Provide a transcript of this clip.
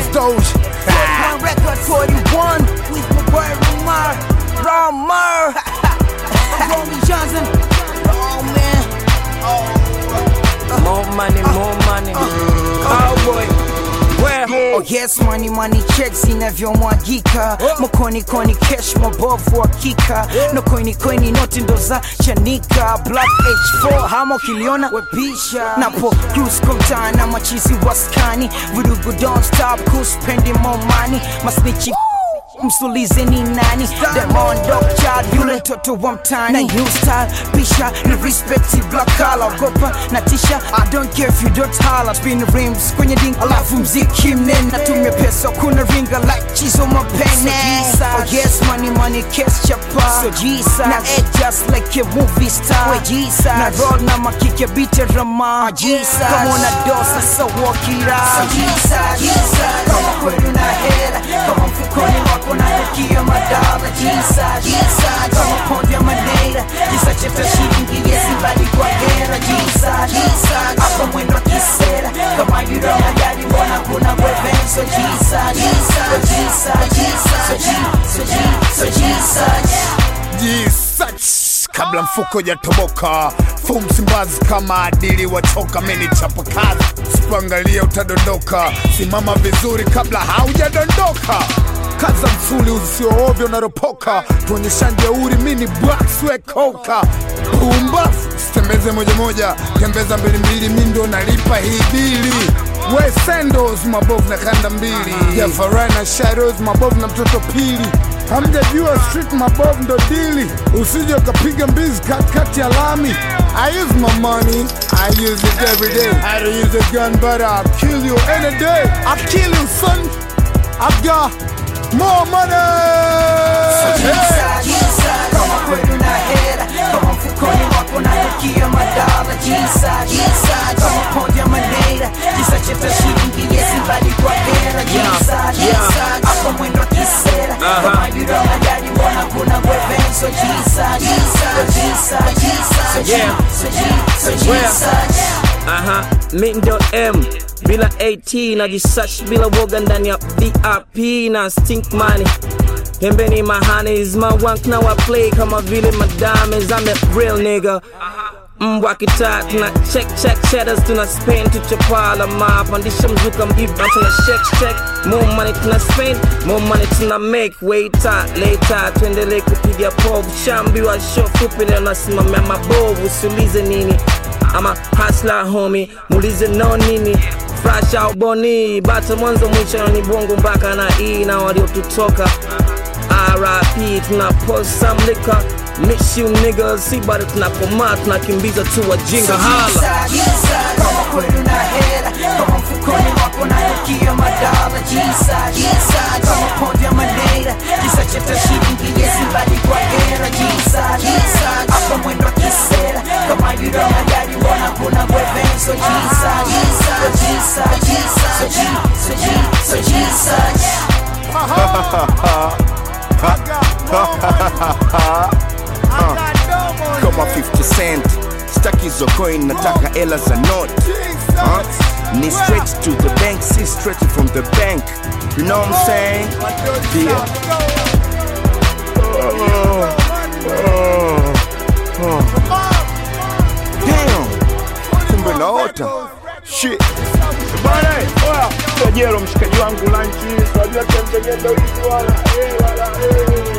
Boss Doge. One record 41 with my boy Ramar. Ramar. Rolling Johnson. Oh man. More money, more money. Oh boy. Where? Oh yes, money money checks inavyomwagika mkoni koni cash mabovu hakika no koini koini noti ndo za chanika black h4 hama ukiliona webisha napo cruise kwa mtaa na machizi waskani vudugu don't stop kuspendi more money masnichi msulize ni nani Demon dog child yule mtoto wa mtani na new style pisha ni respect black collar ogopa na tisha I don't care if you don't holler spin rims kwenye ding alafu mziki mnene natumia pesa kuna ringa like chizo mapene oh yes money money cash chapa so Jesus na act just like a movie star we Jesus na roll na makike beat rama Jesus kama una dosa so walk it out so Jesus kama kweli una hela kama mfukoni wako na nukia madala Jesus kama pondi ya manera Jesus cheta shilingi yesi bali kwa hera Jesus hapa mwendo wa kisera kama yuro magari mbona kuna wevenso Jesus so Jesus so Jesus so Jesus so Jesus Jisach kabla mfuko jatoboka fu msimbazi kama adili wachoka meni chapa kazi sipangalia utadondoka simama vizuri kabla haujadondoka kaza msuli usioovyo unaropoka tuonyesha jeuri mini bwakswekoka pumbafu sitembeze moja moja tembeza mbili mbili mi ndo nalipa hii bili we sendos mabovu na kanda mbili ya farai na shadows mabovu na mtoto pili hamjajua street mabovu ndo dili usije ukapiga mbizi katikati ya lami I use my money, I use it every day. I don't use a gun, but I'll kill you any day. I'll kill you, son. I've got more money. Hey. kama kweli una hera kama mfukoni wako na nukia madala Jesus kama pondi ya manera Jesus cheta shilingi yesi bali kwa hera Jesus hapa mwendo wa kisera kama yuro magari mbona kuna wevenso Jesus so Jesus so Yeah. Jesus so Jesus Aha, mi ndo M bila AT na jisash bila woga ndani ya VIP na stink money pembeni mahanis mawank na wa play kama vile madames I'm a real nigga mbwa kitaa tuna check check cheddars tuna spend tuchopala mapandisha mzuka mbiba tuna shake shake more money tuna spend more money tuna make waiter later tuendelee kupiga povu shambiwa show fupi leo nasimamia mabovu usiulize nini ama hasla homi muulize no nini fresh au boni bata mwanzo mwisho ni bongo mpaka na e na waliotutoka RIP tuna post some liquor miss you niggas si bado tunakomaa tunakimbiza tu wajinga hala kama kweli una hera kama mfukoni wako na nukia madala Jesus kama pondi ya manera Jesus cheta shilingi yesi bali kwa hera Jesus hapa mwendo wa kisera kama yuro magari mbona kuna wevenso Jesus so Jesus so Jesus so Jesus so Jesus kama 50 cent staki hizo coin nataka ela za not huh? ni straight to the bank si straight from the bank you know what i'm saying yeah oh, oh, oh. damn kumbe naota shit Bana, oya, Tojero mshikaji wangu lunch, unajua tembegendo hizi wala, eh, wala, eh.